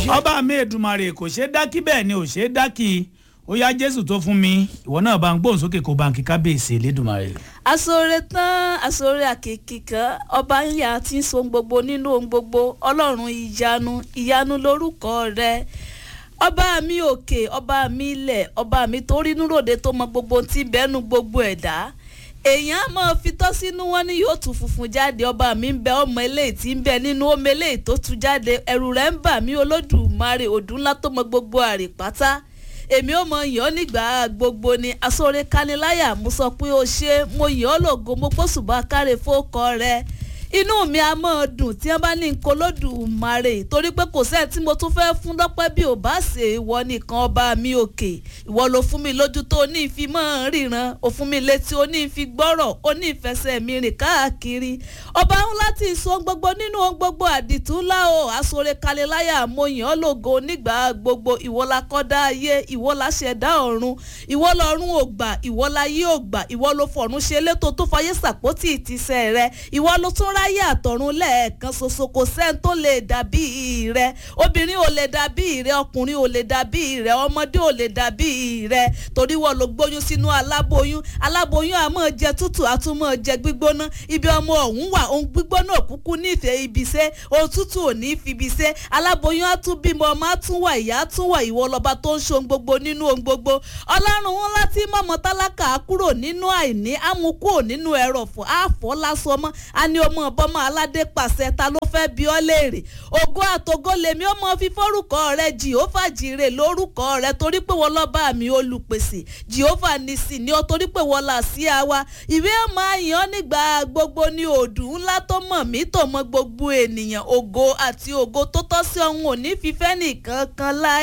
ọba mi èdùmàrè kò ṣeé dákí bẹ́ẹ̀ ni ò ṣeé dákí ó yá jésù tó fún mi ìwọ náà bá ń gbóhùn sókè kó bá ń kí kábíyèsí elédùnmarè. asore tán asore àkèkì kan ọba ńlá tí ń so ohun gbogbo nínú ohun gbogbo ọlọ́run ìyanu ìyanu lórúkọ rẹ ọba mi òkè ọba mi ilẹ̀ ọba mi tó rínú ròde tó mọ gbogbo tí ń bẹ́nu gbogbo ẹ̀dá èèyàn á máa fi tọ́ sínú wọn ní yóò tún funfun jáde ọba mi ń bẹ ọmọ eléyìí tí ń bẹ nínú ọmọ eléyìí tó tún jáde ẹ̀rù rẹ̀ ń bà mí olódùmarè òdùn ńlá tó mọ gbogbo àrè pátá èmi ò mọ yàn nígbà gbogbo ni asọ́rẹ́ kaniláyà mo sọ pé o ṣe mo yàn ọ́ lògo mo pọ́sùbà káre fókọ rẹ inú mi a máa dùn tí wọ́n bá ní nǹkan olódùmarè torí pé kò sẹ́ẹ̀ tí mo tún fẹ́ fún lọ́pẹ́ bí ò bá ṣe ìwọ nìkan ọba mi òkè ìwọ ló fún mi lójú tó o ní ìfi mọ́ ríran o fún mi létí o ní ìfi gbọ́rọ̀ o ní ìfẹsẹ̀ mi rìn káàkiri ọba ńlá tí ì so gbogbo nínú ohun gbogbo àdìtú ńlá o àsọ̀rẹ́ kaliláyà mo yàn ọ́ lògo nígbà gbogbo ìwọ la kọ́dá ayé ìwọ la ṣẹ̀dá ọ̀run ìwọ lọ́run ò gbà ìwọ la yé ò gbà ìwọ ló fọ̀run ṣe létò tó fayé sàpótì ìtìsẹ̀ rẹ ìwọ ló tún ráyè àtọ̀run lẹ́ẹ̀kan ṣoṣo kò sẹ́ni tó lè dàbí rẹ obìnrin ò lè dàbí rẹ ọkùnrin ò lè dàbí rẹ ọmọdé ò lè dàbí rẹ torí wọ́n ló gbóyún sínú aláboyún aláboyún àmọ́ jẹ tútù àtúmọ̀ jẹ gbígbóná ibi ọmọ ọ̀hún wà ohun gbígbóná òkúkú nífẹ̀ẹ́ ibi iṣẹ́ ohun tútù ò ní fi ibi iṣẹ́ aláboyún á tún bímọ ọmọ á tún wà ìyá á tún wà ìwọ lọ́ba tó ń ṣe ohun gbogbo nínú ohun gbogbo ọlọ́run ńlá tí mọ̀mọ́ tálákà kúrò nínú àìní àmúkú nínú ẹ̀rọ̀fọ̀ àfọ́ lásán ọmọ á ní ọmọ ọbọ̀mọ aládé pàṣẹ ta ló fẹ́ bí ọ léèrè ògo àtògo lèmi ó mọ fi fórúkọ rẹ jehova jire lórúkọ rẹ torí pé wọ́n lọ́ba mi olùpèsè jehova nìsí ni ó torí pé wọ́n là sí àwa ìwé ọmọ àyàn nígbà gbogbo ní òdù ńlá tó mọ̀ mí tó mọ gbogbo ènìyàn ògo àti ògo tó tọ́ sí ọ̀hún òní fífẹ́ nìkan kan láì.